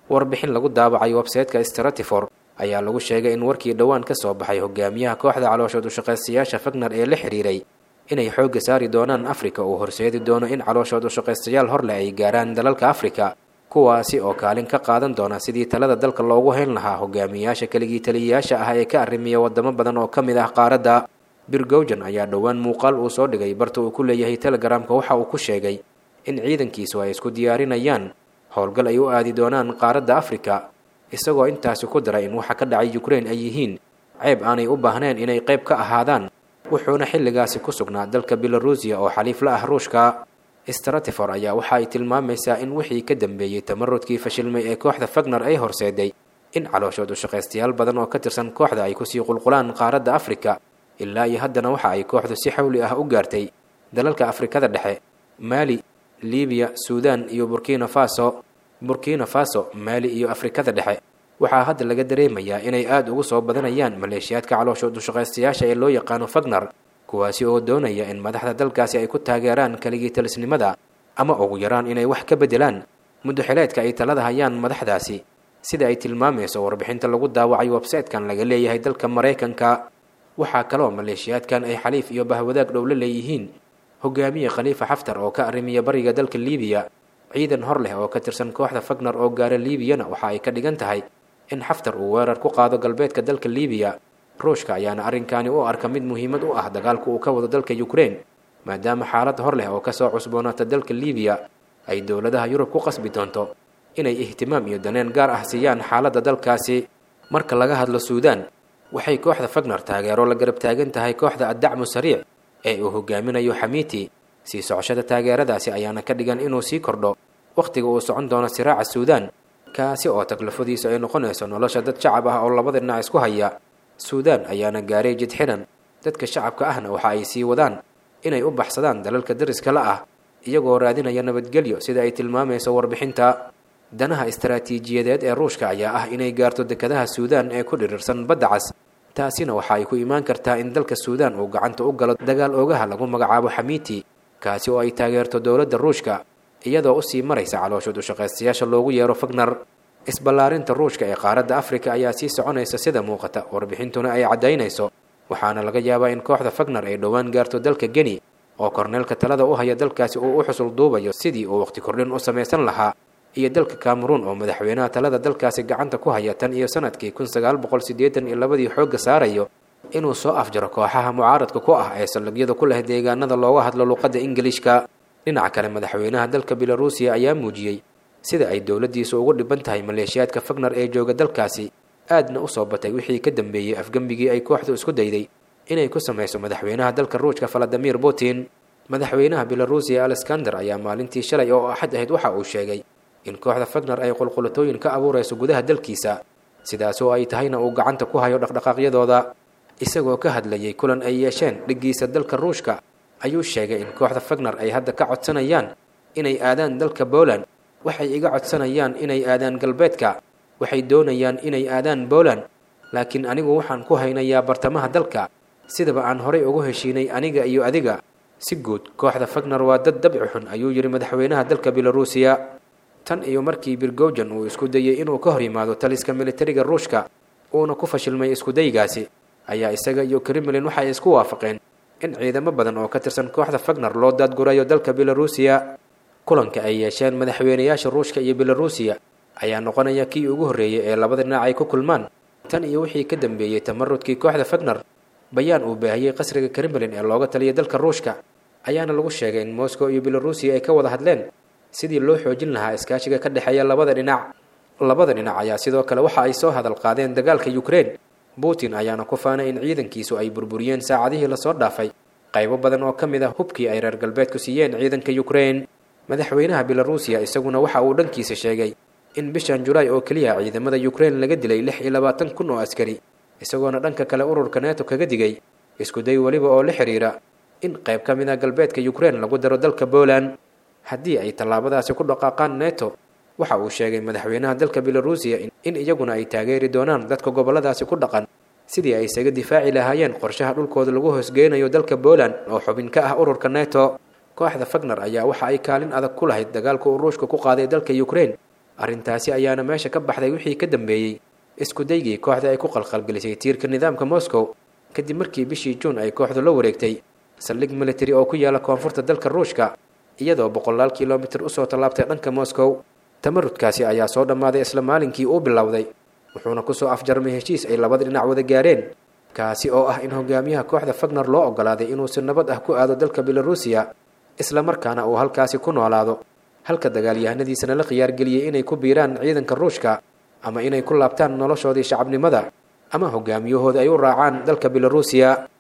warbixin lagu daabacay websayteka stratifor ayaa lagu sheegay in warkii dhowaan ka soo baxay hogaamiyaha kooxda calooshood ushaqaystayaasha fagner ee la xiriiray inay xoogga saari doonaan afrika uu horseedi doono in calooshood ushaqaystayaal horle ay gaaraan dalalka afrika kuwaasi oo kaalin ka qaadan doona sidii talada dalka loogu hayn lahaa hogaamiyayaasha keligii taliyayaasha ah ee ka arrimiya wadamo badan oo ka mid ah qaaradda birgowjan ayaa dhowaan muuqaal uu soo dhigay barta uu ku leeyahay telegramka waxa uu ku sheegay in ciidankiisu ay isku diyaarinayaan howlgal ay u aadi doonaan qaaradda afrika isagoo intaasi ku daray in waxa ka dhacay ukrain ay yihiin ceeb aanay u baahneen inay qayb ka ahaadaan wuxuuna xilligaasi ku sugnaa dalka belarusiya oo xaliif la ah ruushka stratifor ayaa waxa ay tilmaamaysaa in wixii ka dambeeyey tamarudkii fashilmay ee kooxda fagner ay horseeday in calooshood ushaqaystayaal badan oo ka tirsan kooxda ay kusii qulqulaan qaaradda afrika ilaa iyo haddana waxa ay kooxdu si xawli ah u gaartay dalalka afrikada dhexe maali libiya suudan iyo burkina faso burkina faso maali iyo afrikada dhexe waxaa hadda laga dareemayaa inay aada ugu soo badanayaan maleeshiyaadka calooshood ushaqaystayaasha ee loo yaqaano fagner kuwaasi oo doonaya in madaxda dalkaasi ay ku taageeraan keligii talisnimada ama ugu yaraan inay wax ka beddelaan muddoxileedka ay talada hayaan madaxdaasi sida ay tilmaamayso warbixinta lagu daawacay websaytekan laga leeyahay dalka maraykanka waxaa kaloo maleeshiyaadkan ay xaliif iyo bahwadaag dhow la leeyihiin hogaamiye khaliifa xaftar oo ka arrimiya bariga dalka liibiya ciidan hor leh oo ka tirsan kooxda fagner oo gaara liibiyana waxa ay ka dhigan tahay in xaftar uu weerar ku qaado galbeedka dalka liibiya ruushka ayaana arrinkaani u arka mid muhiimad u ah dagaalku uu ka wado dalka ukrain maadaama xaalad hor leh oo kasoo cusboonaata dalka liibiya ay dowladaha yurub ku qasbi doonto inay ihtimaam iyo daneen gaar ah siiyaan xaaladda dalkaasi marka laga hadlo suudaan waxay kooxda fagner taageero la garab taagan tahay kooxda addacmu sariic ee uu hogaaminayo xamiiti sii socoshada taageeradaasi ayaana ka dhigan inuu sii kordho wakhtiga uu socon doono siraaca suudaan kaasi oo taklafadiisu ay noqonayso nolosha dad shacab ah oo labada dhinac isku haya suudaan ayaana gaaray jid xidhan dadka shacabka ahna waxa ay sii wadaan inay u baxsadaan dalalka dariska la ah iyagoo raadinaya nabadgelyo sida ay tilmaamayso warbixinta danaha istaraatiijiyadeed ee ruushka ayaa ah inay gaarto dekadaha suudaan ee ku dhirirsan badda cas taasina waxa ay ku imaan kartaa in dalka suudaan uu gacanta u galo dagaal oogaha lagu magacaabo xamiiti kaasi oo ay taageerto dowladda ruushka iyadoo usii maraysa calooshood ushaqaystayaasha loogu yeero fagner isballaarinta ruushka ee qaaradda afrika ayaa sii soconaysa sida muuqata warbixintuna ay caddaynayso waxaana laga yaabaa in kooxda fagner ay dhowaan gaarto dalka geni oo korneelka talada u haya dalkaasi uu u xusul duubayo sidii uu waqti kordhin u samaysan lahaa iyo dalka cameruun oo madaxweynaha talada dalkaasi gacanta ku haya tan iyo sanadkii kun sagaal boqol siddeetan iyo labadii xoogga saarayo inuu soo afjaro kooxaha mucaaradka ku ah ee saldhigyada ku leh deegaanada looga hadlo luuqadda ingilishka dhinaca kale madaxweynaha dalka belarusiya ayaa muujiyey sida ay dowladdiisu ugu dhiban tahay maleeshiyaadka fagner ee jooga dalkaasi aadna u soo batay wixii ka dambeeyey afgembigii ay kooxdu isku dayday inay ku samayso madaxweynaha dalka ruushka valadimir putin madaxweynaha belarusiya alexander ayaa maalintii shalay oo axad ahayd waxa uu sheegay in kooxda fagner ay qulqulatooyin ka abuurayso gudaha dalkiisa sidaasoo ay tahayna uu gacanta ku hayo dhaqdhaqaaqyadooda isagoo ka hadlayay kulan ay yeesheen dhiggiisa dalka ruushka ayuu sheegay in kooxda fagner ay hadda ka codsanayaan inay aadaan dalka poland waxay iga codsanayaan inay aadaan galbeedka waxay doonayaan inay aadaan poland laakiin anigu waxaan ku haynayaa bartamaha dalka sidaba aan horay ugu heshiinay aniga iyo adiga si guud kooxda fagner waa dad dabci xun ayuu yidhi madaxweynaha dalka belarusiya tan iyo markii birgowjan uu isku dayey inuu ka hor yimaado taliska militariga ruushka uuna ku fashilmay iskudaygaasi ayaa isaga iyo kremlin waxay isku waafaqeen in ciidamo badan oo ka tirsan kooxda fagner loo daadgurayo dalka belarusiya kulanka ay yeesheen madaxweynayaasha ruushka iyo belarusiya ayaa noqonaya kii ugu horreeyey ee labada dhinac ay ku kulmaan tan iyo wixii ka dambeeyey tamarudkii kooxda fagner bayaan uu baahiyey qasriga kremlin ee looga taliyay dalka ruushka ayaana lagu sheegay in moscow iyo belarusiya ay ka wada hadleen sidii loo xoojin lahaa iskaashiga ka dhexeeya labada dhinac labada dhinac ayaa sidoo kale waxa ay soo hadal qaadeen dagaalka ukrain putin ayaana ku faanay in ciidankiisu ay burburiyeen saacadihii lasoo dhaafay qaybo badan oo ka mid ah hubkii ay reer galbeedku siiyeen ciidanka ukrain madaxweynaha belarusiya isaguna waxa uu dhankiisa sheegay in bishan julaay oo keliya ciidamada ukrain laga dilay lix iyo labaatan kun oo askari isagoona dhanka kale ururka neto kaga digay iskuday weliba oo la xidhiira in qayb ka mid ah galbeedka ukrain lagu daro dalka poland haddii ay tallaabadaasi ku dhaqaaqaan neto waxa uu sheegay madaxweynaha dalka belarusiya in iyaguna ay taageeri doonaan dadka gobolladaasi ku dhaqan sidii ay isaga difaaci lahaayeen qorshaha dhulkooda lagu hoosgeynayo dalka poland oo xubin ka ah ururka neto kooxda fagner ayaa waxa ay kaalin adag ku lahayd dagaalka uu ruushka ku qaaday dalka ukrain arrintaasi ayaana meesha ka baxday wixii ka dambeeyey isku daygii kooxda ay ku qalqalgelisay tiirka nidaamka moscow kadib markii bishii juun ay kooxdu la wareegtay saldhig military oo ku yaala koonfurta dalka ruushka iyadoo boqolaal kilomitir usoo tallaabtay dhanka moscow tamarudkaasi ayaa soo dhammaaday isla maalinkii uu bilowday wuxuuna kusoo afjarmay heshiis ay labada dhinac wada gaareen kaasi oo ah in hogaamiyaha kooxda fagner loo ogolaaday inuu si nabad ah ku aado dalka belarusiya isla markaana uu halkaasi ku noolaado halka dagaalyahanadiisana la khiyaargeliyey inay ku biiraan ciidanka ruushka ama inay ku laabtaan noloshoodii shacabnimada ama hogaamiyahooda ay u raacaan dalka belarusiya